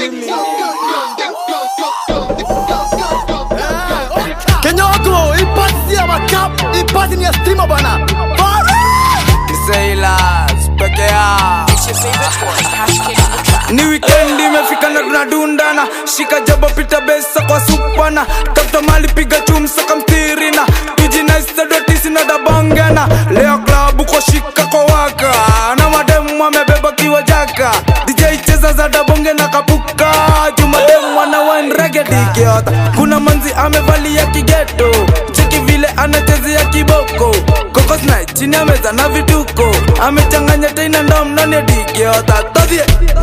Kenya wako ipasi ya makap ipasi ni ya stima bana Sailors peke yao ni wikendi imefika na tunadundana shika jabo pita besa kwa supana tafuta mali piga chumsa kamtirina tujinaisadotisi na dabongena leo klabu kwa shika kwa waka na mademu amebeba kiwa jaka dj cheza za dabonge na kapuka jumademu ana wanregedikiota kuna manzi amevalia kigeto cheki vile anachezea kiboko kokosna chini ya meza na vituko amechanganya teina ndom ndani ya dikiota todhie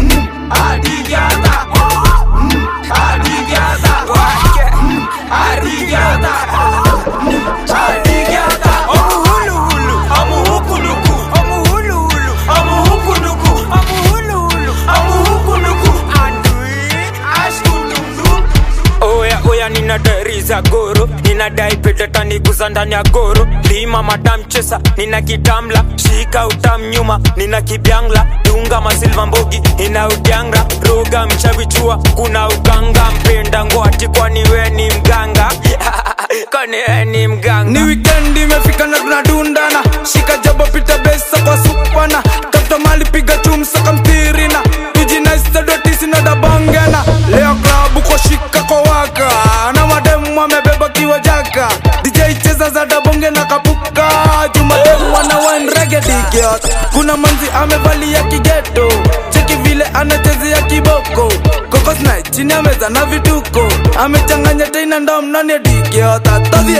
oya oya ninadai za goro ninadai petetaniguza ndani ya goro lima madamchesa nina kitamla shika utam nyuma nina kibyangla dunga masilva mbogi ina udyanga roga mchavichua kuna uganga mpenda ngoati kwani we ni mganga kwani we ni mganga ni wikendi imefika na tunadundana shika jabo pita besa kwa supana tafuta mali piga chumsa kamtirina tujinaisadotisi na dabongena leo klabu kwa shika kwa waka na mademu amebeba kiwa jaka dj cheza za dabonge na kapuka jumademu ana wanregedikiot kuna manzi amevalia kigeto cheki vile anachezea kiboko kokosna chini ya meza na vituko amechanganya teina ndom ndani ya dikiota todhie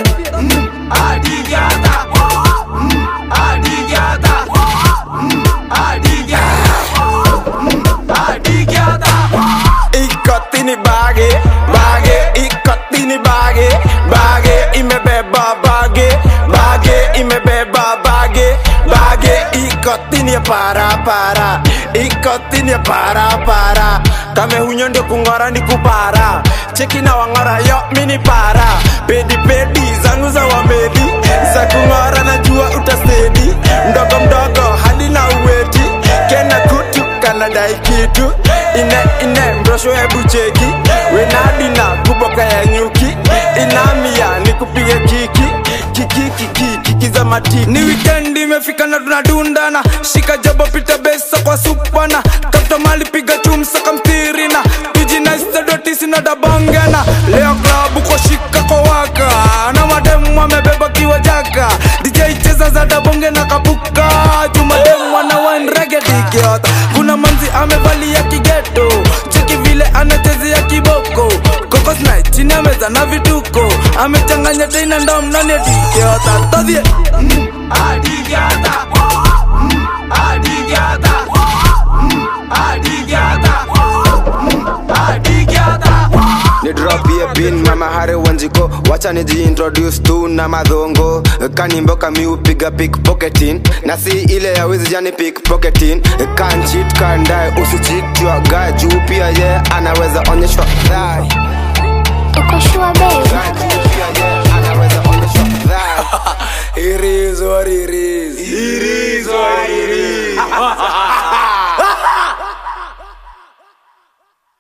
ikotini bage bage ikotini bage bage imebeba bage bage imebeba bage bage ikotini ya para para ikotini ya para para kame hunyo ndio kung'ora ni kupara cheki na wang'ora yo mini para pedi pedi zangu za wamedi za kung'ora najua utasedi mdogo mdogo hadi na uweti kena kutu kanadai kitu ine ine mrosho hebu cheki wenadina kuboka ya nyuki inamia ni kupiga kiki kiki kiki kiki za matiki ni wikendi imefika na tunadundana shika jabo pita besa kwa supana tafuta mali piga chumsa kamtirina tujinaisadotisi na dabongena leo klabu kwa shika kwa waka na mademu amebeba kiwa jaka dj cheza za dabonge na kapuka jumademu ana wanregedikiota kuna manzi amevalia kigeto cheki vile anachezea kiboko kokosna chini ya meza na vituko amechanganya teina ndom ndani ya dikiota todhie ni drop ye bin mama hare wanjiko wacha nijiintroduce tu na madhongo kanimboka mi upiga pickpocketing na si ile ya wizi jani pickpocketing kan cheat kan die usichit jua guy juu pia ye anaweza onyeshwa dhai uko shua be